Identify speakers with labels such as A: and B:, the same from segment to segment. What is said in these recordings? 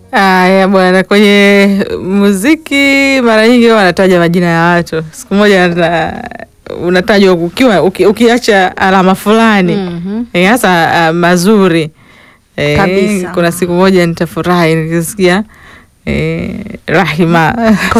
A: Aya bwana, kwenye muziki mara nyingi huwa wanataja majina ya watu. Siku moja na, unatajwa ukiwa uki, ukiacha alama fulani
B: Mhm.
A: Eh, hasa ah, mazuri Eh,
B: Kabisa.
A: Kuna siku moja nitafurahi nikisikia eh, Rahima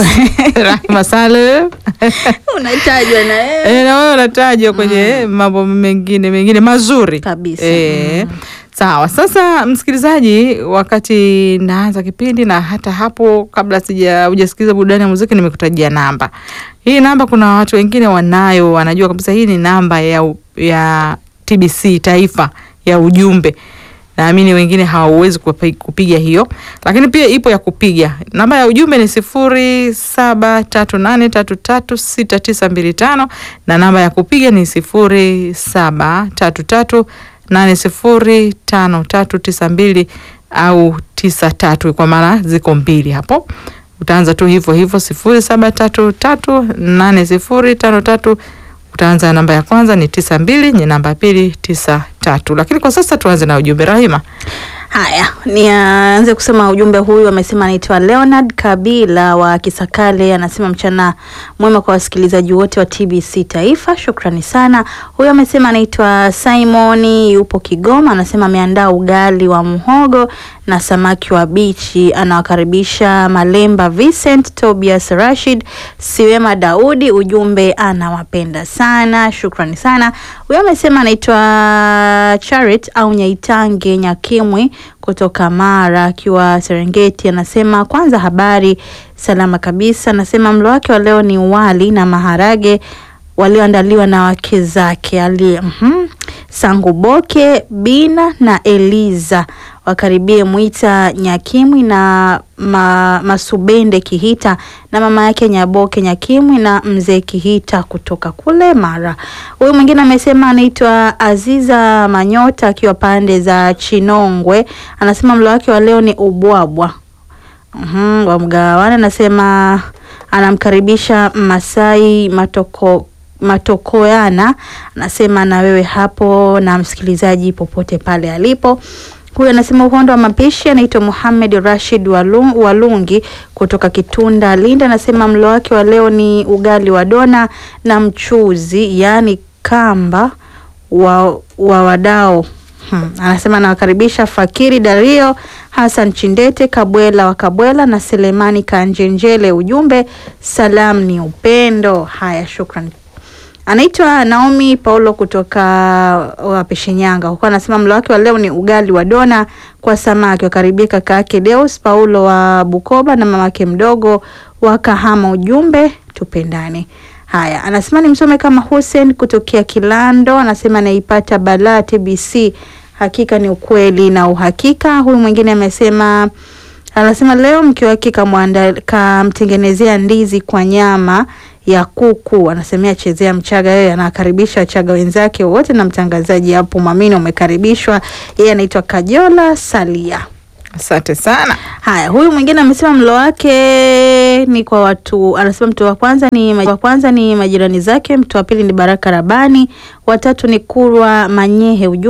A: Rahima Saleh
B: unatajwa na wewe
A: Eh, na wewe unatajwa kwenye mambo mengine mengine mazuri
B: kabisa.
A: Eh,
B: Mm.
A: sawa. Sasa msikilizaji, wakati naanza kipindi na hata hapo kabla sija hujasikiliza burudani ya muziki, nimekutajia namba hii. Namba kuna watu wengine wanayo, wanajua kabisa hii ni namba ya, u- ya TBC taifa ya ujumbe. Naamini wengine hawawezi kupi- kupiga hiyo, lakini pia ipo ya kupiga. Namba ya ujumbe ni sifuri saba tatu nane tatu tatu sita tisa mbili tano na namba ya kupiga ni sifuri saba tatu tatu nane sifuri tano tatu tisa mbili au tisa tatu kwa maana ziko mbili hapo. Utaanza tu hivyo hivyo sifuri saba tatu tatu nane sifuri tano tatu utaanza namba ya kwanza ni tisa mbili ni namba ya pili tisa tatu. Lakini kwa sasa tuanze na ujumbe Rahima.
B: Haya, nianze kusema ujumbe huyu. Amesema anaitwa Leonard Kabila wa Kisakale, anasema mchana mwema kwa wasikilizaji wote wa TBC Taifa, shukrani sana. Huyu amesema anaitwa Simoni, yupo Kigoma, anasema ameandaa ugali wa mhogo na samaki wa bichi. Anawakaribisha Malemba Vincent, Tobias Rashid, Siwema Daudi, ujumbe anawapenda sana, shukrani sana. Huyu amesema anaitwa Charit au Nyaitange Nyakimwi kutoka Mara akiwa Serengeti, anasema kwanza habari salama kabisa. Anasema mlo wake wa leo ni wali na maharage walioandaliwa na wake zake ali mhm, Sanguboke Bina na Eliza wakaribie Mwita Nyakimwi na ma, Masubende Kihita na mama yake Nyaboke Nyakimwi na mzee Kihita kutoka kule Mara. Huyu mwingine amesema anaitwa Aziza Manyota akiwa pande za Chinongwe, anasema mlo wake wa leo ni ubwabwa Mhm, wa mgawane. Anasema anamkaribisha Masai Matoko Matokoyana, anasema na wewe hapo na msikilizaji popote pale alipo. Huyu anasema uhondo wa mapishi anaitwa Muhamed Rashid Walu- Walungi kutoka Kitunda Linda, anasema mlo wake wa leo ni ugali wa dona na mchuzi, yaani kamba wa, wa wadao Hmm. Anasema anawakaribisha Fakiri Dario Hassan Chindete Kabwela wa Kabwela na Selemani Kanjenjele. Ujumbe salam ni upendo. Haya, shukran. Anaitwa Naomi Paulo kutoka Wapeshenyanga, huko anasema mlo wake wa leo ni ugali wa dona kwa samaki. Wakaribia kaka yake Deus Paulo wa Bukoba na mamake mdogo wa Kahama. Ujumbe tupendane. Haya, anasema nimsome kama Hussein kutokea Kilando, anasema anaipata balaa TBC, hakika ni ukweli na uhakika. Huyu mwingine amesema anasema leo mke wake kamwanda- kamtengenezea ndizi kwa nyama ya kuku, anasemea chezea Mchaga. Yeye anakaribisha Wachaga wenzake wote na mtangazaji hapo Mwamini umekaribishwa. Yeye anaitwa Kajola Salia.
A: Asante sana.
B: Haya, huyu mwingine amesema mlo wake ni kwa watu, anasema mtu wa kwanza ni wa kwanza ni majirani zake, mtu wa pili ni Baraka Rabani, watatu ni Kurwa Manyehe. Ujumbe